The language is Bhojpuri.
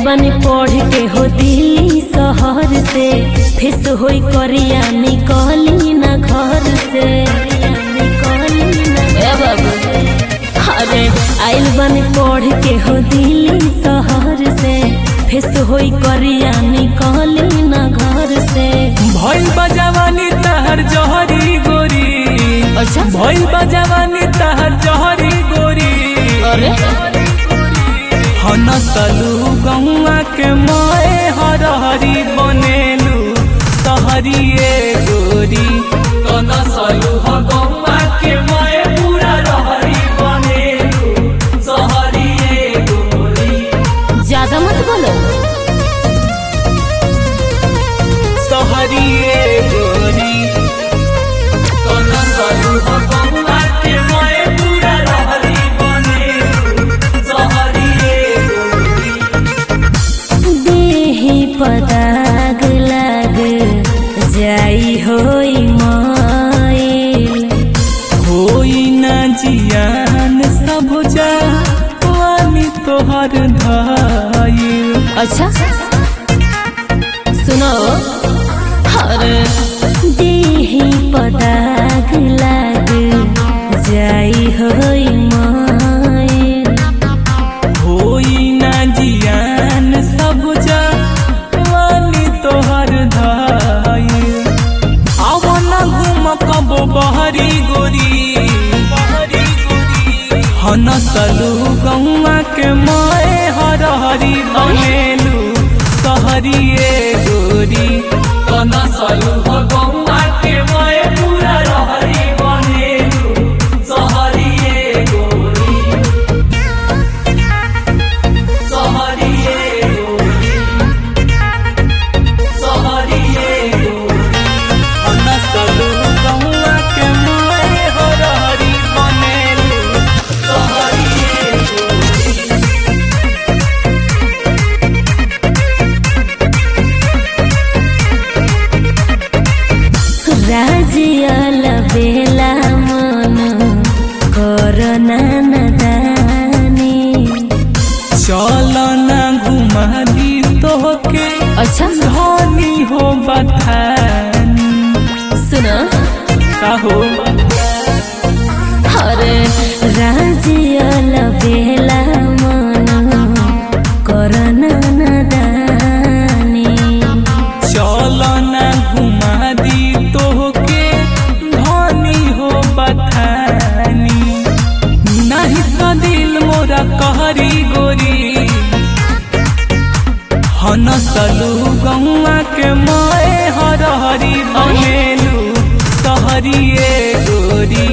बनी पढ़ के हो दिल्ली शहर से फेस होई करिया निकली ना घर से ए बाबू अरे आइल बनी पढ़ के हो दिल्ली शहर से फेस होई करिया निकली ना घर से भइल बा जवानी तहर जहरी गोरी अच्छा भइल बा जवानी तहर जहरी गोरी अरे हनसलू गौआ के माए हरहरी बनेलू सहरिए गोरी हनसलू गौआ के माए पूरा रहरी बनेलू सहरिए गोरी ज्यादा मत बोलो सहरिए गोरी हनसलू गौआ के माए पूरा रहरी बनेलू सहरिए गोरी देही पदाग लाग जाई होई माइल होई ना जियान सब जानी तोहर धाइल अच्छा सुनो हर देही पदाग लाग जाई होई माइल होई ना जियान सब जानी तोहर धाइल आव ना घूम कबो बहरी गोरी बहरी गोरी हनसलू गौआ के माए हरहरी बनेलू सहरिए गोरी हनसलू गौआ के माए पूरा रहरी बनेलू सहरिए गोरी सहरिए गोरी सहरिए गोरी हनसलू गौआ के माए हरहरी बनेलू सहरिए गोरी राजियल बेला मन करना नदानी चल ना घुमा दी तोहके अच्छा धनी हो बथानी सुनो कहो अरे राजियल बेला मन करना नदानी चल ना घुमा दी तोहके धनी हो बथानी नहीं तो दिल मोरा कहरी गोरी हनसलू गौआ के माए हरहरी बनेलू सहरिए गोरी